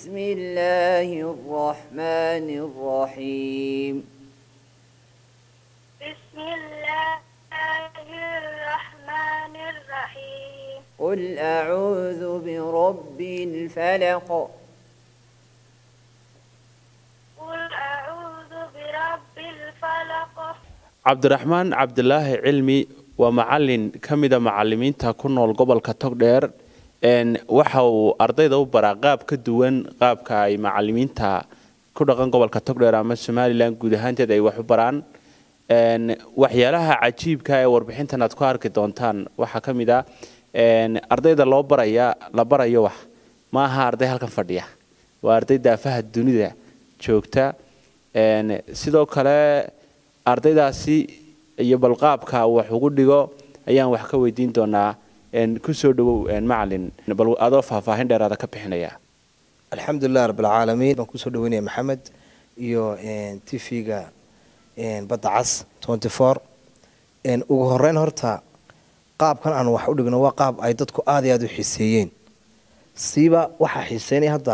بسم الله الرحمن الرحيم بسم الله الرحمن الرحيم قل أعوذ برب الفلق قل أعوذ برب الفلق cabdiraxmaan cabdilaahi cilmi waa macalin ka mida macalimiinta ku nool gobolka togdheer waxa uu ardayda u baraa qaab ka duwan qaabka ay macalimiinta ku dhaqan gobolka togdheer ama somalilan guud ahaanteed ay wax u baraan waxyaalaha cajiibka ee warbixintan aad ku arki doontaan waxaa ka mid a ardayda loo baraya la barayo wax ma aha arday halkan fadhiya waa arday daafaha dunida joogta sidoo kale ardaydaasi iyo balqaabka wax ugu dhigo ayaan wax ka weydiin doonaa kusoo dhawow macalin bal adoo faahfaahin dheeraada ka bixinaya alxamdulilah rabbilcaalamiin baan kusoo dhaweynaya maxamed iyo tv-ga badda cas tenty four ugu horeyn horta qaabkan aan wax u dhigno waa qaab ay dadku aada iyo aada u xiiseeyeen siiba waxaa xiiseynaya hadda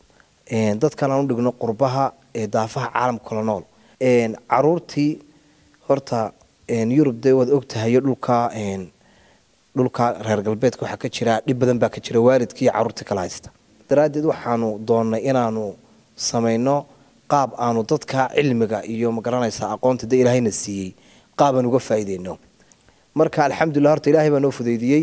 dadkan aan u dhigno qurbaha ee daafaha caalamka kala nool caruurtii horta yurub dee waad ogtahayo dhulka dhulka reer galbeedka waxaa ka jira dhib badan baa ka jira waalidkii iyo caruurtii kala haysta daraaddeed waxaanu doonnay inaanu samayno qaab aanu dadka cilmiga iyo magaranaysa aqoonta de ilaahayna siiyey qaabaan uga faa'iideyno marka alxamdulilah horta ilaahay baa noo fudaydiyey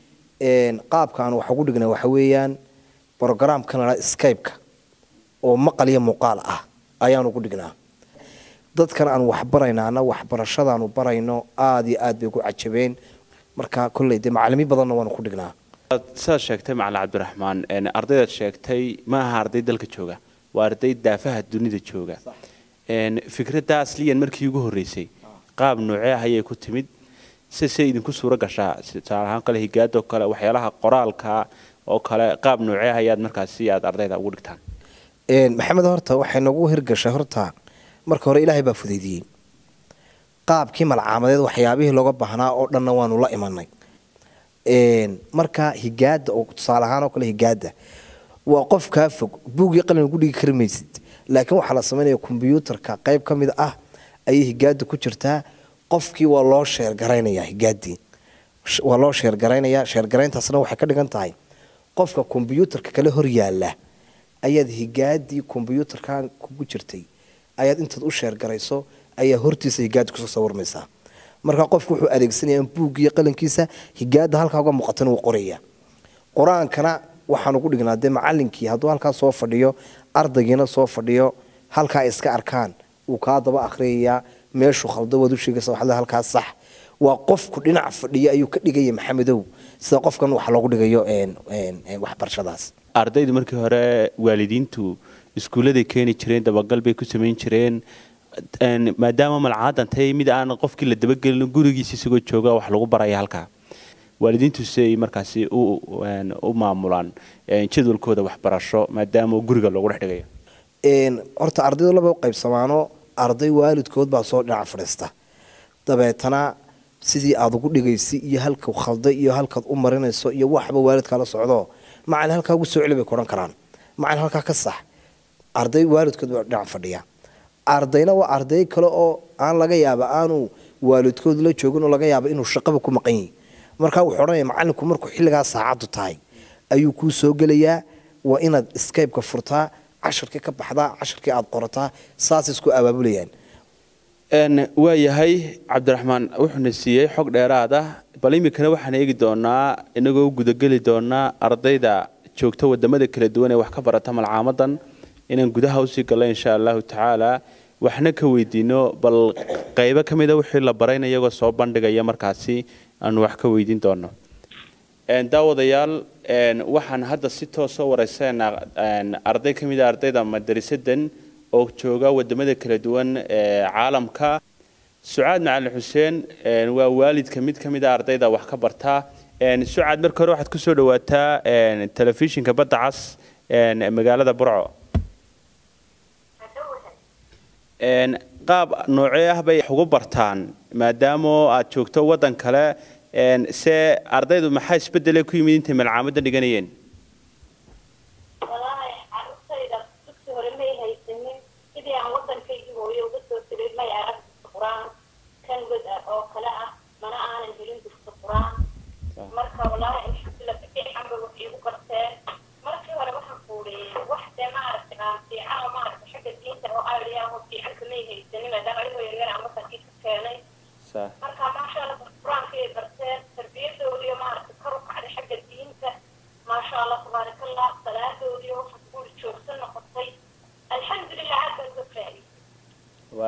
qaabka aan wax ugu dhignay waxa weeyaan brogramkan la skype-ka oo maqal iyo muuqaal ah ayaanu ugu dhignaa dadkan aan wax baraynaana waxbarashadaanu barayno aada iyo aad bay ugu cajabeen marka kolley dee macalimiin badanna waanu ku dhignaa sidaad sheegtay macalin cabdiraxmaan ardaydaad sheegtay ma aha arday dalka jooga waa arday daafaha dunida jooga fikradda asliyan markii ugu horreysay qaab noocee ah ayay ku timid si se idinku suuro gashaa tusaale ahaan kale higaadoo kale waxyaalaha qoraalka oo kale qaab noocee ah ayaad markaasi aad ardayda ugu dhigtaan maxamed horta waxay nagu hirgashay horta marka hore ilaahay baa fudaydiyey qaabkii malcaamadeed waxyaabihii looga baahnaa oo dhanna waanu la imanay marka higaada oo tusaale ahaan oo kale higaada waa qof kaa fog buugii qalin ugu dhigi kari maysid laakiin waxaa la samaynaya kombyuutarka qayb ka mid ah ayay higaada ku jirtaa qofkii waa loo sheergaraynaya higaadii waa loo sheergaraynaya sheergarayntaasna waxay ka dhigan tahay qofka kombyuutarka kale hor yaala ayaad higaadii kombyuutarkan kugu jirtay ayaad intaad u sheergarayso ayaa hortiisa higaada kusoo sawirmaysaa marka qofku wuxuu adeegsanaya in buuggiiyo qalinkiisa higaada halkaa uga muuqatan wuu qoraya qur-aankana waxaan ugu dhignaa dee macalinkii hadduu halkaa soo fadhiyo ardaygiina soo fadhiyo halkaa ay iska arkaan wuu kaa daba akhriyayaa meeshuu khaldo waad u sheegaysa waxaad halkaa sax waa qofku dhinac fadhiyo ayuu ka dhigaya maxamedow sida qofkan wax loogu dhigayo waxbarashadaas ardaydu markii hore waalidiintu iskuulladay keeni jireen dabagal bay ku samayn jireen maadaama malcaadan tahay mid aan qofkii la dabagelin gurigiisa isagoo jooga wax lagu baraya halkaa waalidiintu si ay markaasi u maamulaan jadwalkooda waxbarasho maadaama guriga loogu dhex dhigayo horta ardaydu laba u qaybsamaano arday waalidkood baa soo dhinac fadhiista dabeetana sidii aada ugu dhigaysa iyo halka khalday iyo halkaad u marinayso iyo waxba waalidkaa la socdo macalin halkaa ugu soo celi bay ku odhan karaan macalin halkaa ka sax arday waalidkood baa dhinac fadhiya ardayna waa arday kale oo aan laga yaaba aanu waalidkood la joogin oo laga yaaba inuu shaqaba ku maqan yahi markaa wuxuu odhanaya macalinku markuu xilligaa saacaddu tahay ayuu kuu soo gelayaa waa inaad skype-ka furtaa cashirkii ka baxdaa cashirkii aada qorataa saas isku abaabulayaan waa yahay cabdiraxmaan wuxuuna siiyey xog dheeraad ah bal iminkana waxaan eegi doonaa inagoo gudageli doonaa ardayda joogta wadamada kala duwan ee wax ka barata malcaamadan inaan gudaha usii gallo insha allahu tacaala waxna ka weydiino bal qaybo ka mida wixii la barayna iyagoo soo bandhigaya markaasi aanu wax ka weydiin doono daawadayaal waxaan hadda si toosoo wareysanaa arday ka mida ardayda madarisadan oo jooga wadamada kala duwan ee caalamka sucaad macalin xuseen waa waalidka mid ka mida ardayda wax ka barta sucaad marka hore waxaad kusoo dhawaataa telefishinka badda cas magaalada burco qaab noocee ah bay ugu bartaan maadaama aad joogto waddan kale se ardaydu maxaa isbedele ku yimid intay malcaamadan dhiganayeen walahi carruurta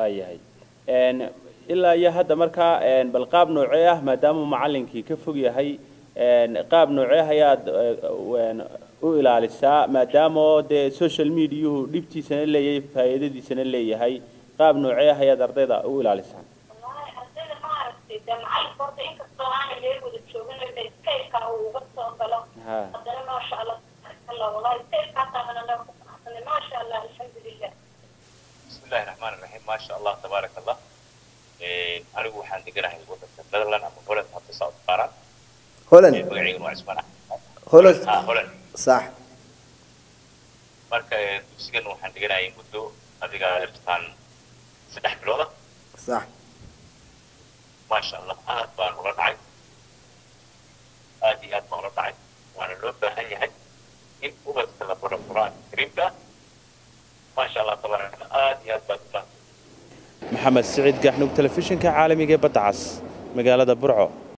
waayahay Een, ilaa iyo hadda markaa een, bal qaab noocee ah maadaama macallinkii ka fog yahay een, qaab noocee ayaad eh, een, u ilaalisaa maadaama oo dee social mediahu dhibtiisana leeyahay faa'iidadiisana leeyahay qaab noocee ah ayaad ardayda u ilaalisaa wallahi ardayda maaragtay dee macalinka horta inkastoo aanay meel wada joogin de skypeka uu uga soo galo Ha. haddana maasha allah tabarakallah wallahi skypekaasaa anana ku faraxsanay maasha allah alxamdulilah بسم الله الرحمن الرحيم ما شاء الله تبارك الله إيه، anigu waxaan deganahay wadanka netherland ama holland hadda saa u taqaanaan holland Ee, magaceygana waa cismaan axmed holland ah holland sax marka ee, dugsigan waxaan deganayay muddo adiga irtaan saddex bilooda sax maasha allah aad baan ula dhacay aad iyo aad baan ula dhacay waana loo baahan yahay in ubadka la baro qur-aanka kariimka ah maasha allah tabaaraka allah aad iyo aad baad u baahan maxamed siciid gaxnug telefishinka caalamiga ee badda cas magaalada burco